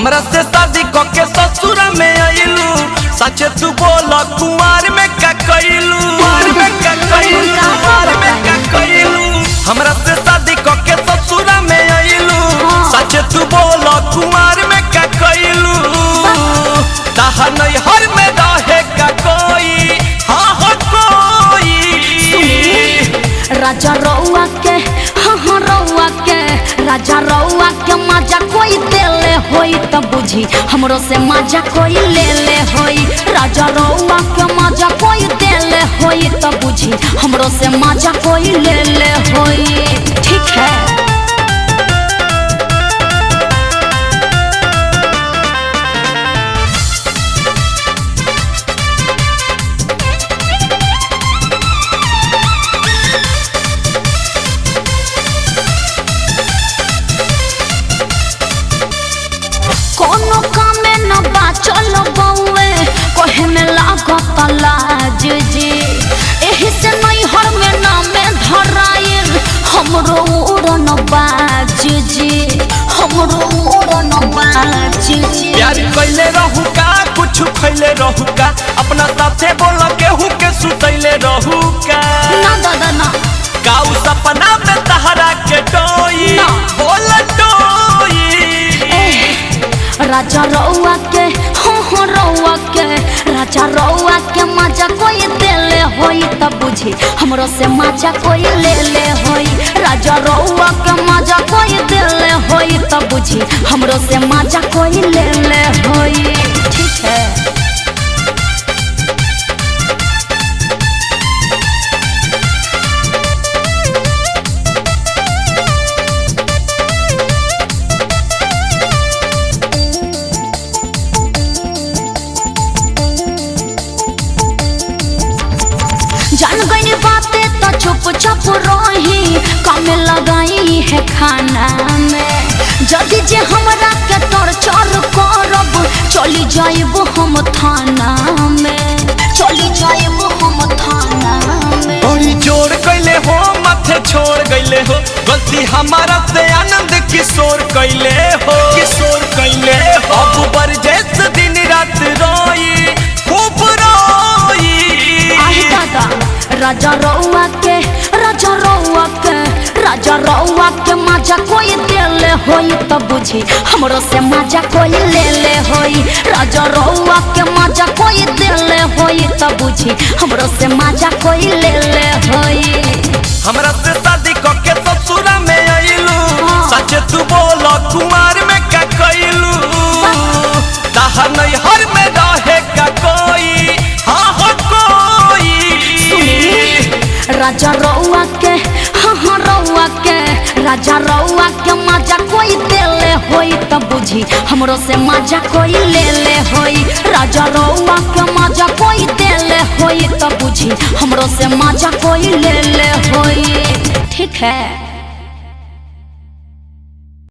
हमरा से शादी क के ससुर में आइलू सच तू बोल कुमार में का कइलू कुमार में का कइलू कुमार में का कइलू हमरा से शादी क के ससुर में आइलू सच तू बोल कुमार में का कइलू ताहा नहीं हर में रहे का कोई हाँ हो कोई राजा रउआ के हाँ हाँ रउआ के राजा रउआ के मजा कोई देले होई त बुझी हमरो से मजा कोई ले ले होई राजा रउआ के मजा कोई देले होई त बुझी हमरो से मजा कोई ले ले होई ठीक है कोनो कामे न बाचल बउए कहे में लागत लाज जी एही से नहीं हर में नामे धराइल हमरो उड़न बाज जी हमरो उड़न बाज जी प्यार कैले रहू का कुछ खैले रहू का अपना साथे बोल केहू के सुतैले रहू का ना दादा ना काऊ सपना में तहरा के डोई ना। बोल डोई राजा रउआ के हो हो रउआ के राजा रउआ के मजा कोई देले होई त बुझी हमरो से मजा कोई ले ले होई राजा रउआ के मजा कोई देले होई त बुझी हमरो से मजा कोई ले ले होई ठीक है जान गई बातें तो चुप चुप रही काम लगाई है खाना में जदि जे हमरा के टॉर्चर करब चली जाइब हम थाना में चली जाइब हम थाना में बड़ी जोर कैले हो माथे छोड़ गईले हो गलती हमारा से आनंद किशोर कैले हो किशोर कैले हो अब बरजेस दिन रात रोई खूब रोई आही दादा राजा रउआ के राजा रउआ के राजा रउआ के मजा कोई देले होई त बुझी हमरो से मजा कोई ले ले होई राजा रउआ के मजा कोई देले होई त बुझी हमरो से मजा कोई ले ले होई हमरा से शादी क के ससुर में आइलू हाँ। सच तू बोल कुमार में का कइलू ताहा नहीं हर में रहे का कोई हाँ हो कोई राजा रउआ के हाँ हाँ रउआ के राजा रउआ के मजा कोई देले होई त बुझी हमरो से मजा कोई ले ले होई राजा रउआ के मजा कोई देले होई त बुझी हमरो से मजा कोई ले ले होई ठीक है